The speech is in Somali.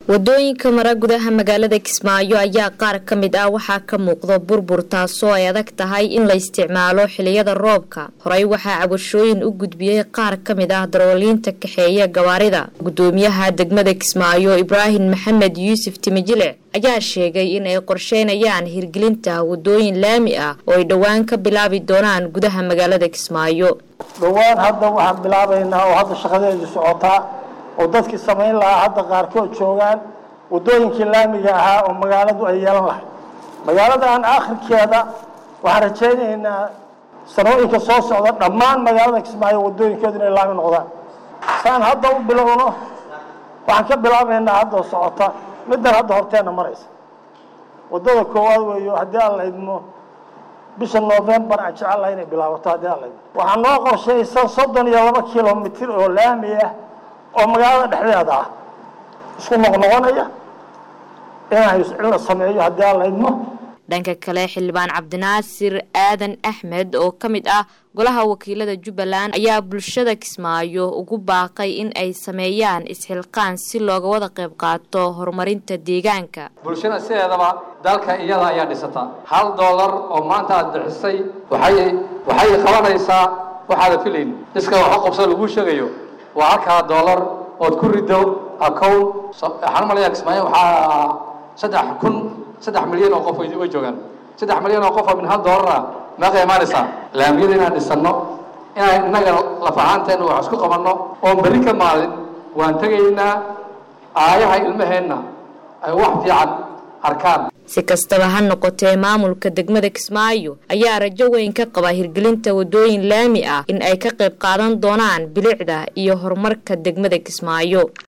wadooyinka mara gudaha magaalada kismaayo ayaa qaar ka mid ah waxaa ka muuqda burbur taasoo ay adag tahay in la isticmaalo xiliyada roobka horey waxaa cabashooyin u gudbiyey qaar ka mid ah darooliinta kaxeeya gawaarida gudoomiyaha degmada kismaayo ibraahim maxamed yuusuf timijile ayaa sheegay in ay qorsheynayaan hirgelinta wadooyin laami ah oo ay dhowaan ka bilaabi doonaan gudaha magaalada kismaayo dhowaan hadda waxaan bilaabaynaa oo hadda shaqadeedu socotaa oo dadkii samayn lahaa hadda qaarkood joogaan wadooyinkii laamiga ahaa oo magaaladu ay yeelan lahay magaaladan akhirkeeda waxaan rajaynaynaa sanooyinka soo socda dhammaan magaalada kismaayo wadooyinkeedu inay laami noqdaan saan hadda u bilowno waxaan ka bilaabaynaa hadda socota middan hadda horteenna maraysa wadada koowaad weeyo haddii aan la idmo bisha novembar aan jecel lahay inay bilaabato haddii aan la idmo waxaa noo qorshaysan soddon iyo laba kilomitir oo laami ah oo magaalada dhexdeeda ah isku noqnoqonaya in la sameeyo haddii aan la idmo dhanka kale xildhibaan cabdinaasir aadan axmed oo ka mid ah golaha wakiilada jubbaland ayaa bulshada kismaayo ugu baaqay in ay sameeyaan isxilqaan si looga wada qayb qaato horumarinta deegaanka bulshada sideedaba dalka iyada ayaa dhisata hal doolar oo maanta aad bixisay waxay waxay qabanaysaa waxaada filayn iska waxa qabsada lagu sheegayo waa halkaa doolar ood ku rido acown waxaan umalayaa kismaayo waxaa saddex kun saddex milyan oo qof way joogaan saddex milyan oo qof oo min hal doolara meeqa imaanaysaa laamiyada inaan dhisanno inaan innaga lafahaanteena wax isku qabanno oon berri ka maalin waan tegaynaa aayaha ilmaheenna ay wax fiican arkaan si kastaba ha noqotee maamulka degmada kismaayo ayaa rajo weyn ka qaba hirgelinta wadooyin laami ah in ay ka qayb qaadan doonaan bilicda iyo horumarka degmada kismaayo